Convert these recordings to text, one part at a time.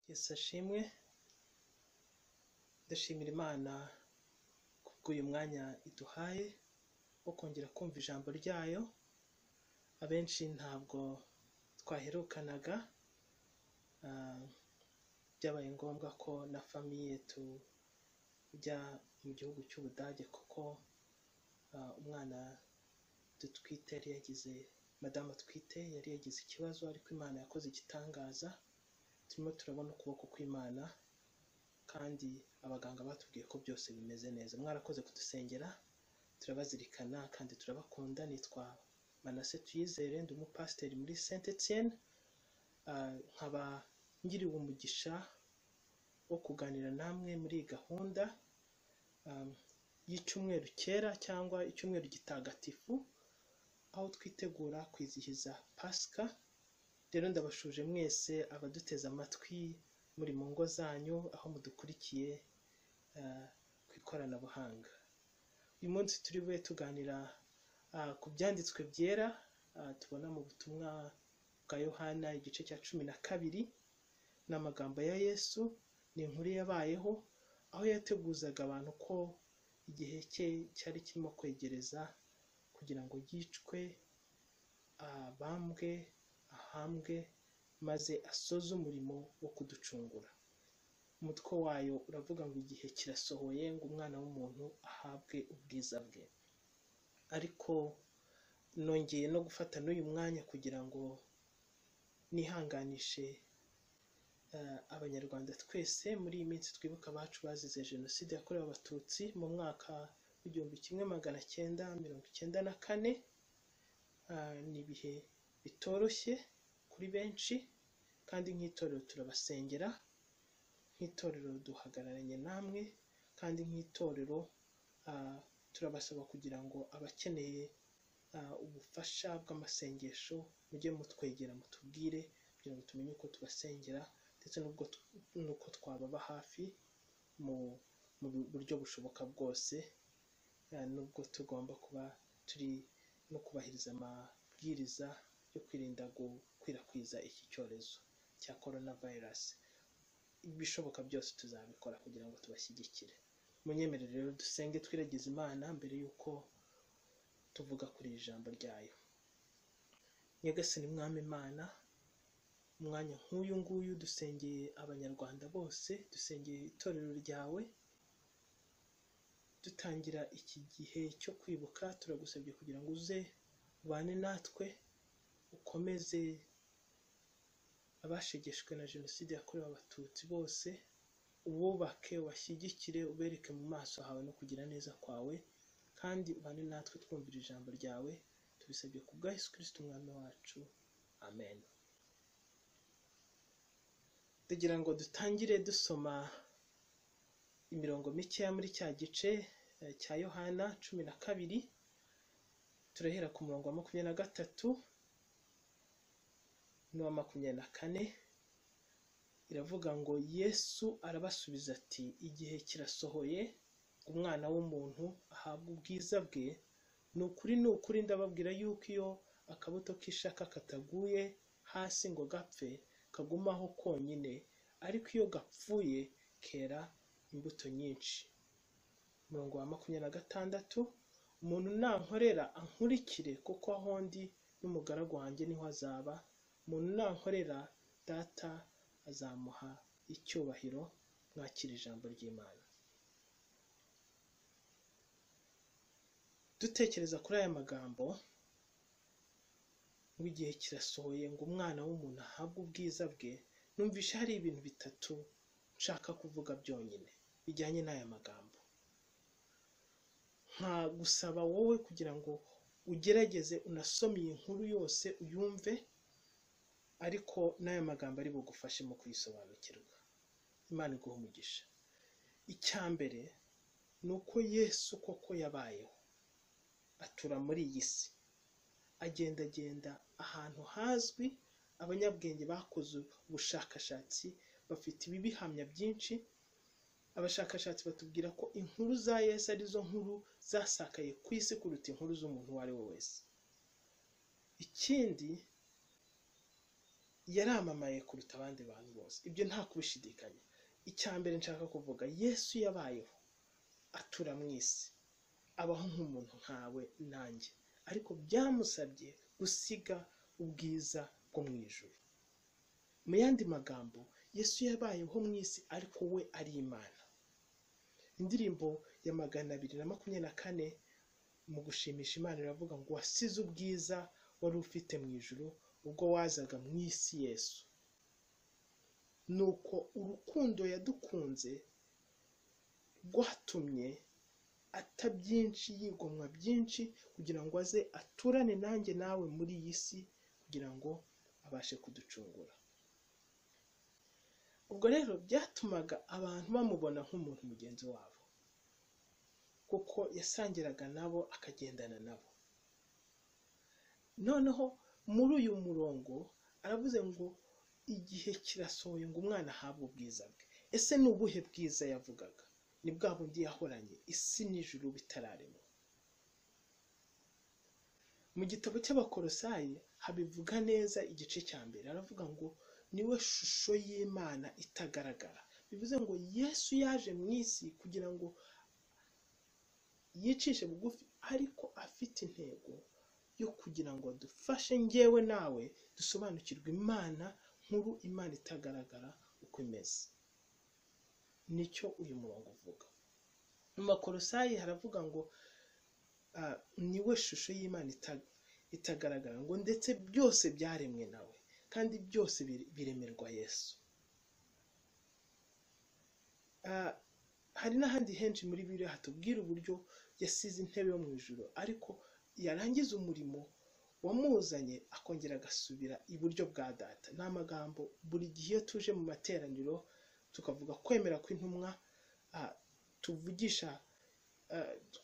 Yesu ashimwe, ndashimira Imana kubw'uyu mwanya iduhaye wo kongera kumva ijambo ryayo, abenshi ntabwo twaherukanaga, ah, byabaye ngombwa ko na famiye tujya mu gihugu cy'Ubudage kuko ah, umwana dutwite yari yagize madamu atwite yari yagize ikibazo ariko Imana yakoze igitangaza, turimo turabona ukuboko kw'Imana kandi abaganga batubwiye ko byose bimeze neza mwarakoze kudusengera turabazirikana kandi turabakunda nitwa manase tuyizere ndi umupasiteri muri saint etienne Ah, nkaba ngiriwe umugisha wo kuganira namwe muri iyi gahunda um, y'icyumweru cyera cyangwa icyumweru gitagatifu aho twitegura kwizihiza pasika rero ndabashuje mwese abaduteze amatwi muri mu ngo zanyu aho mudukurikiye eh, ku ikoranabuhanga uyu munsi turi bube tuganira ah, ku byanditswe byera ah, tubona mu butumwa bwa yohana igice cya cumi na kabiri ni amagambo ya yesu ni inkuru yabayeho aho yateguzaga abantu ko igihe cye cyari kirimo kwegereza kugira ngo yicwe abambwe ahambwe maze asoze umurimo wo kuducungura umutwe wayo uravuga ngo igihe kirasohoye ngo umwana w'umuntu ahabwe ubwiza bwe ariko nongeye no gufata n'uyu mwanya kugira ngo nihanganishe eh, abanyarwanda twese muri iyi minsi twibuka abacu bazize jenoside yakorewe abatutsi mu mwaka w'igihumbi kimwe magana cyenda mirongo icyenda na kane Ah, ni ibihe bitoroshye kuri benshi kandi nk'itorero turabasengera nk'itorero duhagararanye namwe kandi nk'itorero ah, turabasaba kugira ngo abakeneye ah, ubufasha bw'amasengesho mujye mutwegera mutubwire kugira ngo tumenye uko tubasengera ndetse n'ubwo tu- n'uko twababa hafi mu mu buryo bushoboka bwose eh, nubwo tugomba kuba turi no kubahiriza amabwiriza yo kwirinda gukwirakwiza iki cyorezo cya corona virus ibishoboka byose tuzabikora kugira ngo tubashyigikire munyemerere rero dusenge twiragiza imana mbere y'uko tuvuga kuri iri jambo ryayo nyagasani mwami imana umwanya nk'uyu nguyu dusengeye abanyarwanda bose dusengeye itorero ryawe dutangira iki gihe cyo kwibuka turagusabye kugira ngo uze ubane natwe ukomeze abashegeshwe na jenoside yakorewe abatutsi bose ububake ubashyigikire ubereke mu maso hawe no kugira neza kwawe kandi ubane natwe twumvira ijambo ryawe tubisabye ku bwa yesu kirisiti umwami wacu amen tugira ngo dutangire dusoma imirongo mikeya muri cya gice eh, cya yohana cumi na kabiri turahera ku murongo wa makumyabiri na gatatu n'uwa makumyabiri na kane iravuga ngo yesu arabasubiza ati igihe kirasohoye umwana w'umuntu ahabwa ubwiza bwe ni ukuri ni ukuri ndababwira yuko iyo akabuto k'ishaka kataguye hasi ngo gapfe kagumaho konyine ariko iyo gapfuye kera imbuto nyinshi umurongo wa makumyabiri na gatandatu umuntu nankorera ankurikire kuko aho ndi n'umugaragu wanjye niho azaba umuntu nankorera data azamuha icyubahiro mwakira ijambo ry'imana dutekereza kuri aya magambo ngo igihe kirasohoye ngo umwana w'umuntu ahabwe ubwiza bwe numvisha hari ibintu bitatu nshaka kuvuga byonyine bijyanye n'aya magambo nka gusaba wowe kugira ngo ugerageze unasome iyi nkuru yose uyumve ariko n'aya magambo ari bugufashe mu kuyisobanukirwa imana iguha umugisha icya mbere ni uko yesu koko yabayeho atura muri iyi si agendagenda ahantu hazwi abanyabwenge bakoze ubushakashatsi bafite ibibihamya byinshi abashakashatsi batubwira ko inkuru za yesu arizo nkuru zasakaye ku isi kuruta inkuru z'umuntu uwo ari we wese ikindi yaramamaye kuruta abandi bantu bose ibyo nta kubishidikanya icya mbere nshaka kuvuga yesu yabayeho atura mu isi abaho nk'umuntu nkawe nanjye ariko byamusabye gusiga ubwiza bwo mu ijoro mu yandi magambo yesu yabayeho mu isi ariko we ari imana indirimbo ya magana abiri na makumyabiri na kane mu gushimisha imana iravuga ngo wasize ubwiza wari ufite mu ijoro ubwo wazaga mu isi yesu ni uko urukundo yadukunze rwatumye atabyinshi yigomwa byinshi kugira ngo aze aturane nanjye nawe muri iyi si kugira ngo abashe kuducungura ubwo rero byatumaga abantu bamubona nk'umuntu mugenzi wabo kuko yasangiraga nabo akagendana nabo noneho muri uyu murongo aravuze ngo igihe kirasohoye ngo umwana ahabwe ubwiza bwe ese ni ubuhe bwiza yavugaga ni bwa bundi yahoranye isi n'ijuru bitararemwa mu gitabo cy'abakorosayi habivuga neza igice cya mbere aravuga ngo niwe shusho y'imana itagaragara bivuze ngo yesu yaje mu isi kugira ngo yicishe bugufi ariko afite intego yo kugira ngo dufashe ngewe nawe dusobanukirwe imana nkuru imana itagaragara uko imeze nicyo uyu murongo uvuga mu makorosayi haravuga ngo niwe shusho y'imana itagaragara ngo ndetse byose byaremwe nawe kandi byose biremerwa yesu hari n'ahandi henshi muri biriya hatubwira uburyo yasize intebe yo mu ijoro ariko yarangiza umurimo wamuzanye akongera agasubira iburyo bwa data ni amagambo buri gihe iyo tuje mu materaniro tukavuga kwemera kw'intumwa tuvugisha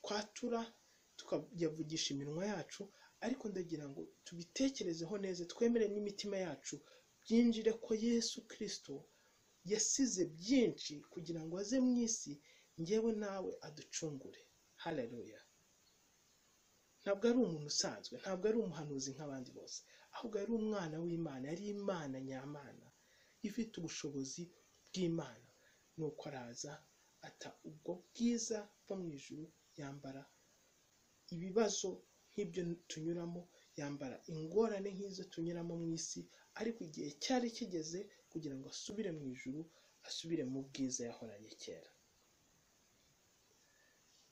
twatura tukayavugisha iminwa yacu ariko ndagira ngo tubitekerezeho neza twemere n'imitima yacu byinjire ko yesu kirisito yasize byinshi kugira ngo aze mu isi ngewe nawe aducungure hararuya ntabwo ari umuntu usanzwe ntabwo ari umuhanuzi nk'abandi bose ahubwo ari umwana w'imana yari imana nyamana ifite ubushobozi bw'imana ni uko araza ata ubwo bwiza bwo mu ijuru yambara ibibazo nk'ibyo tunyuramo yambara ingorane nk'izo tunyuramo mu isi ariko igihe cyari kigeze kugira ngo asubire mu ijuru asubire mu bwiza yahoranye kera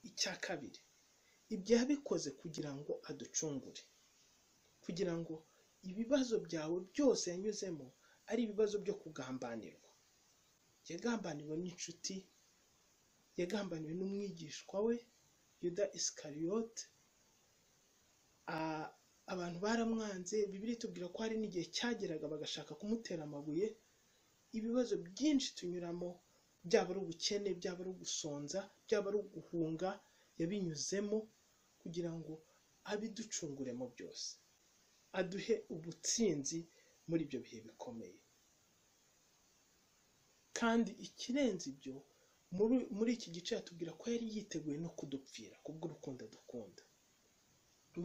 icya kabiri ibyo yabikoze kugira ngo aducungure kugira ngo ibibazo byawe byose yanyuzemo ari ibibazo byo kugambanirwa yagambaniwe n'inshuti yagambaniwe n'umwigishwa we yuda isikariyote abantu baramwanze bibiri tubwira ko hari n'igihe cyageraga bagashaka kumutera amabuye ibibazo byinshi tunyuramo byaba ari ubukene byaba ari ugusonza byaba ari uguhunga yabinyuzemo kugira ngo abiducunguremo byose aduhe ubutsinzi muri ibyo bihe bikomeye kandi ikirenze ibyo muri iki gice yatubwira ko yari yiteguye no kudupfira kubw'urukundo dukunda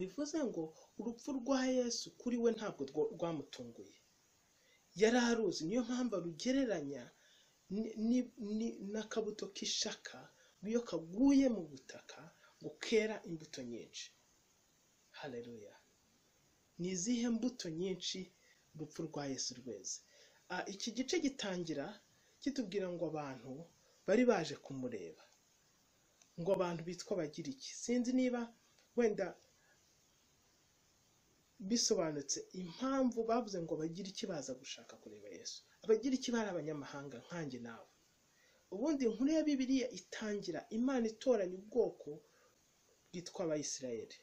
bivuze ngo urupfu rwa yesu kuri we ntabwo rwamutunguye yari aruzi niyo mpamvu arugereranya n'akabuto k'ishaka iyo kaguye mu butaka ngo kera imbuto nyinshi hareruya ni izihe mbuto nyinshi urupfu rwa yesu rweze iki gice gitangira kitubwira ngo abantu bari baje kumureba ngo abantu bitwa bagira iki sinzi niba wenda bisobanutse impamvu bavuze ngo bagira iki baza gushaka kureba yesu abagira iki bari abanyamahanga nkanjye nawe ubundi inkuru ya bibiliya itangira imana itoranya ubwoko bwitwa abayisirayeli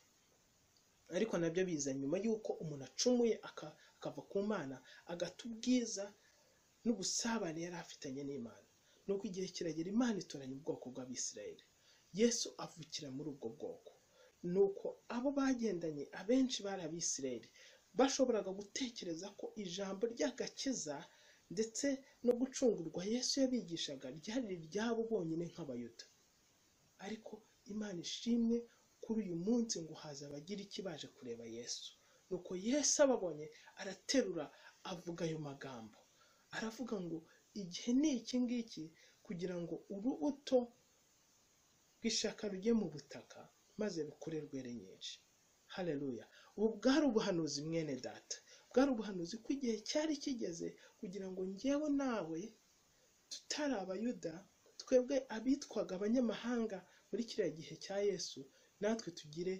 ariko nabyo biza nyuma y'uko umuntu acumuye akava ku mana agata ubwiza n'ubusabane yari afitanye n'imana nuko igihe kiragera imana itoranya ubwoko bw'abisirayeli yesu avukira muri ubwo bwoko ni uko abo bagendanye abenshi bari abisirayeli bashoboraga gutekereza ko ijambo ry'agakiza ndetse no gucungurwa yesu yabigishaga ryari iryabo bonyine nk'abayuda ariko imana ishimwe kuri uyu munsi ngo haza abagira iki baje kureba yesu nuko yesu ababonye araterura avuga ayo magambo aravuga ngo igihe ni iki ngiki kugira ngo urubuto rw'ishaka rujye mu butaka maze rukure rwere nyinshi hareruya ubu bwari ubuhanuzi mwene data bwari ubuhanuzi ko igihe cyari kigeze kugira ngo ngewe nawe tutari abayuda twebwe abitwaga abanyamahanga muri kiriya gihe cya yesu natwe tugire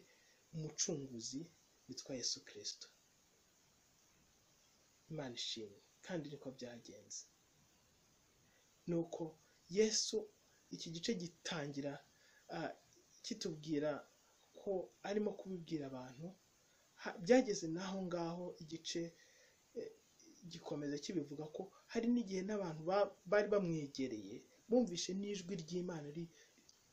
umucunguzi witwa yesu kirisito imana ishimwe kandi niko byagenze nuko yesu iki gice gitangira kitubwira ko arimo kubibwira abantu byageze n'aho ngaho igice gikomeza kibivuga ko hari n'igihe n'abantu bari bamwegereye bumvishe n'ijwi ry'imana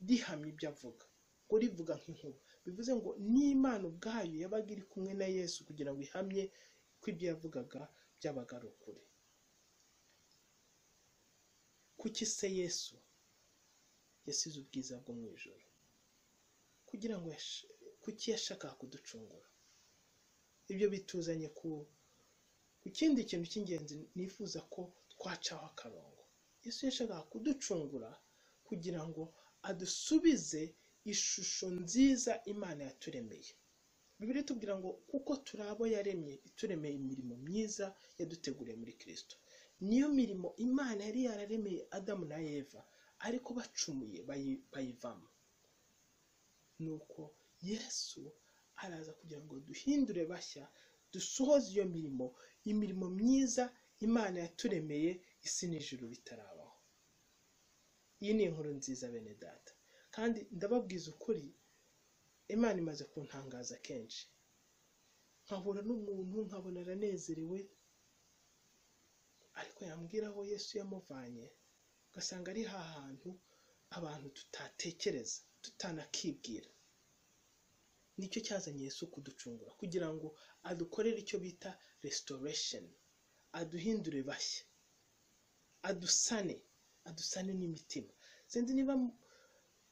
rihamya ibyo avuga ngo rivuga nk'inkuba bivuze ngo n'imana ubwayo yabaga iri kumwe na yesu kugira ngo ihamye ko ibyo yavugaga byabaga ari ukuri kuki se yesu yasize ubwiza bwo mu ijoro kugira ngo kuki yashakaga kuducungura ibyo bituzanye ku ikindi kintu cy'ingenzi nifuza ko twacaho akarongo yesu yashakaga kuducungura kugira ngo adusubize ishusho nziza imana yaturemeye bibiri tubwira ngo kuko turi abo yaremye ituremeye imirimo myiza yaduteguriye muri kirisito niyo mirimo imana yari yararemeye adamu na eva ariko bacumuye bayivamo nuko yesu araza kugira ngo duhindure bashya dusohoze iyo mirimo imirimo myiza imana yaturemeye isi n'ijuru bitarabaho iyi ni inkuru nziza bene data kandi ndababwiza ukuri imana imaze kuntangaza kenshi nkahura n'umuntu nkabona aranezerewe ariko yambwira aho yesu yamuvanye ugasanga ari hantu abantu tutatekereza tutanakibwira nicyo cyazanye yesu kuducungura kugira ngo adukorere icyo bita resitoresheni aduhindure bashya adusane adusane n'imitima sinzi niba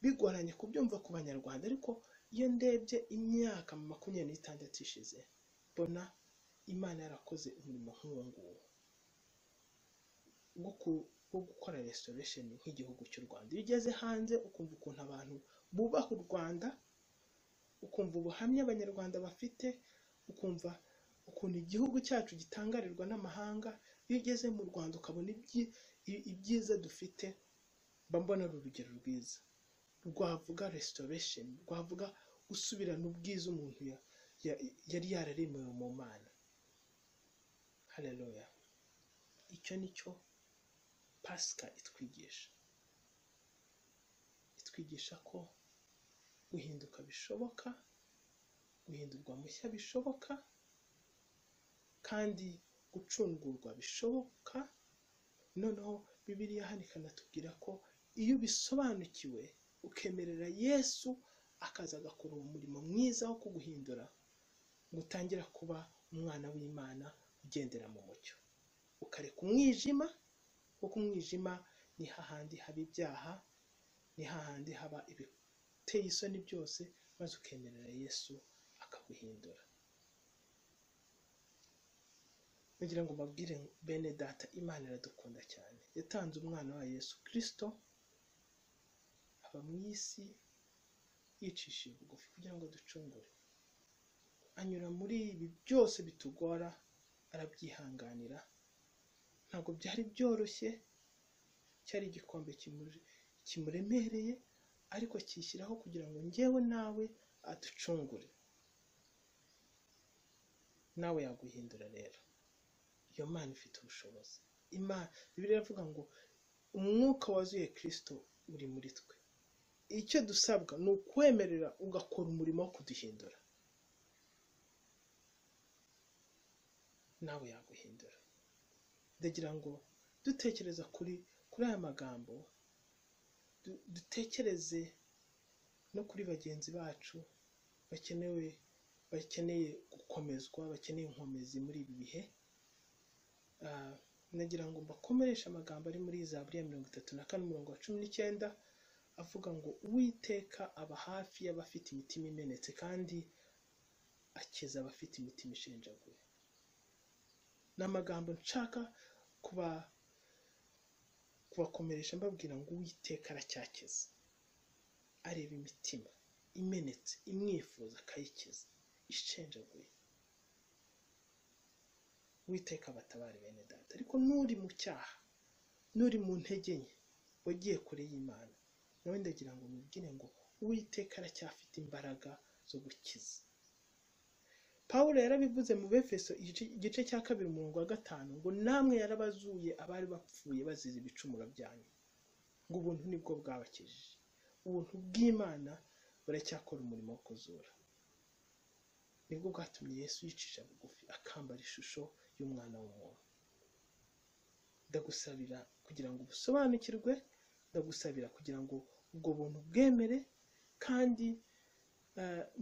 bigoranye kubyumva ku banyarwanda ariko iyo ndebye imyaka makumyabiri n'itandatu ishize mbona imana yarakoze umurimo nk'uwo nguwo wo gukora resitoresheni nk'igihugu cy'u rwanda iyo ugeze hanze ukumva ukuntu abantu bubaha u rwanda ukumva ubuhamya abanyarwanda bafite ukumva ukuntu igihugu cyacu gitangarirwa n'amahanga iyo ugeze mu rwanda ukabona ibyiza dufite mba mbona ari urugero rwiza rwavuga resitoresheni rwavuga gusubirana ubwiza umuntu yari yararemewe mu mana hareruya icyo ni cyo pasika itwigisha itwigisha ko guhinduka bishoboka guhindurwa mushya bishoboka kandi gucungurwa bishoboka noneho bibiriya hano ikanatubwira ko iyo ubisobanukiwe ukemerera yesu akaza agakora uwo murimo mwiza wo kuguhindura ngo utangira kuba umwana w'imana ugendera mu mucyo ukareka umwijima kuko umwijima ni hahandi haba ibyaha ni hahandi haba ibiteye isoni byose maze ukemerera yesu akaguhindura kugira ngo mbabwire bene data imana iradukunda cyane yatanze umwana wa yesu kirisito aba mu isi yicishije bugufi kugira ngo ducungure anyura muri ibi byose bitugora arabyihanganira ntabwo byari byoroshye cyari igikombe kimuremereye ariko kishyiraho kugira ngo ngewe nawe aducungure nawe yaguhindura rero iyo mana ifite ubushobozi imana bibiri iravuga ngo umwuka wazuye kirisito uri muri twe icyo dusabwa ni ukwemerera ugakora umurimo wo kuduhindura nawe yaguhindura ndagira ngo dutekereza kuri kuri aya magambo dutekereze no kuri bagenzi bacu bakenewe bakeneye gukomezwa bakeneye inkomezi muri ibi bihe nagira ngo mbakomereshe amagambo ari muri zaburi ya mirongo itatu na kane umurongo wa cumi n'icyenda avuga ngo uwiteka aba hafi y'abafite imitima imenetse kandi akiza abafite imitima ishenjaguye ni amagambo nshaka kuba kubakomeresha mbabwira ngo uwiteka aracyakiza areba imitima imenetse imwifuza akayikiza ishenjaguye uwiteka abatabare bene data ariko n'uri mu cyaha n'uri mu ntege nke wagiye kure y'imana nawe ndagira ngo mubwire ngo uwiteka aracyafite imbaraga zo gukiza paul yarabivuze mu befeso igice cya kabiri umurongo wa gatanu ngo namwe yarabazuye abari bapfuye bazize ibicumuro byanyu ngo ubuntu nibwo bwabakijije ubuntu bw'imana buracyakora umurimo wo kuzura nibwo bwatumye yesu yicisha bugufi akambara ishusho y'umwana w'umuntu ndagusabira kugira ngo ubusobanukirwe ndagusabira kugira ngo ubwo buntu bwemere kandi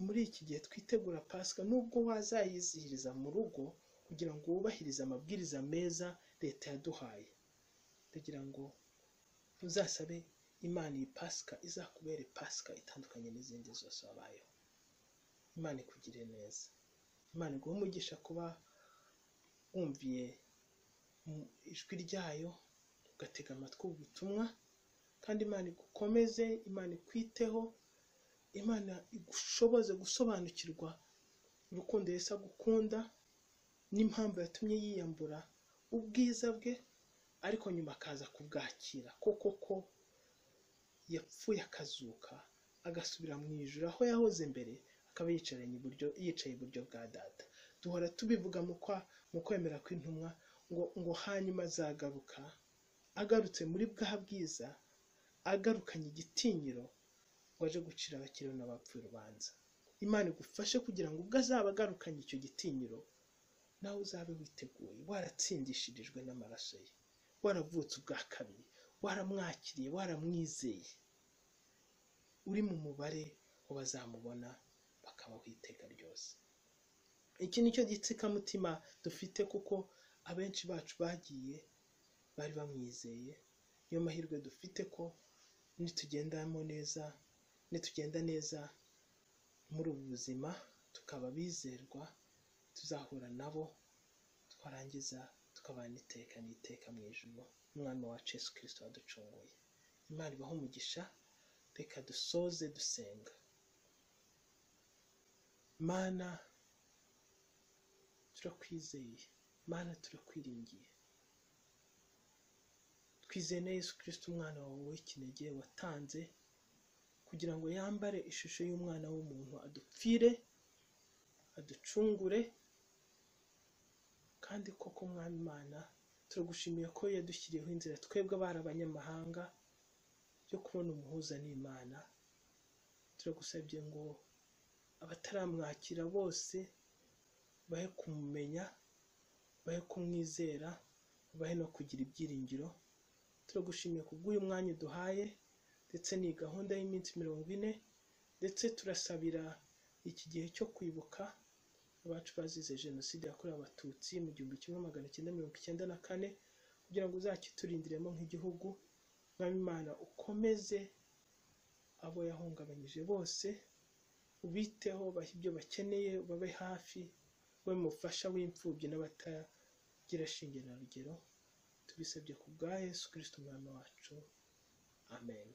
muri iki gihe twitegura pasika nubwo wazayizihiriza mu rugo kugira ngo wubahirize amabwiriza meza leta yaduhaye ndagira ngo uzasabe imana iyi pasika izakubere pasika itandukanye n'izindi zose wabayeho imana ikugire neza imana iguhe umugisha kuba wumviye ijwi ryayo ugatega amatwi ubutumwa kandi imana igukomeze imana ikwiteho imana igushoboze gusobanukirwa urukundo yesi agukunda n'impamvu yatumye yiyambura ubwiza bwe ariko nyuma akaza kubwakira koko ko yapfuye akazuka agasubira mu ijoro aho yahoze mbere akaba yicaranye iburyo yicaye iburyo bwa data duhora tubivuga mu kwemera kw'intumwa ngo ngo hanyuma azagaruka agarutse muri bwa bwiza agarukanye igitinyiro ngo aje gucira abakiriho n'abapfuye urubanza imana igufashe kugira ngo ubwo azaba agarukanye icyo gitinyiro nawe uzabe witeguye waratsindishirijwe n'amaraso ye waravutse ubwa kabiri waramwakiriye waramwizeye uri mu mubare w'abazamubona bakabaho iteka ryose iki ni cyo gitsikamutima dufite kuko abenshi bacu bagiye bari bamwizeye niyo mahirwe dufite ko nitugendamo neza nitugenda neza muri ubu buzima tukaba bizerwa tuzahura nabo twarangiza tukabana iteka n'iteka mu ijoro umwana wacu Yesu kirisito waducunguye imana ibaho umugisha reka dusoze dusenga mana turakwizeye mana turakwiringiye twizeye na yesu kirisito umwana wawe w'ikinege watanze kugira ngo yambare ishusho y'umwana w'umuntu adupfire aducungure kandi koko umwami imana turagushimiye ko yadushyiriyeho inzira twebwe abari abanyamahanga yo kubona umuhuza n'imana turagusabye ngo abataramwakira bose bahe kumumenya bahe kumwizera bahe no kugira ibyiringiro turagushimiye kubw'uyu mwanya duhaye ndetse ni gahunda y'iminsi mirongo ine ndetse turasabira iki gihe cyo kwibuka abacu bazize jenoside yakorewe abatutsi mu gihumbi kimwe magana cyenda mirongo icyenda na kane kugira ngo uzakiturindiremo nk'igihugu mwami imana ukomeze abo yahungabanyije bose ubiteho bahe ibyo bakeneye babe hafi we mufasha w'imfubyi n'abatagira shinge na rugero tubisabye ku bwa yesu kirisito umwana wacu amen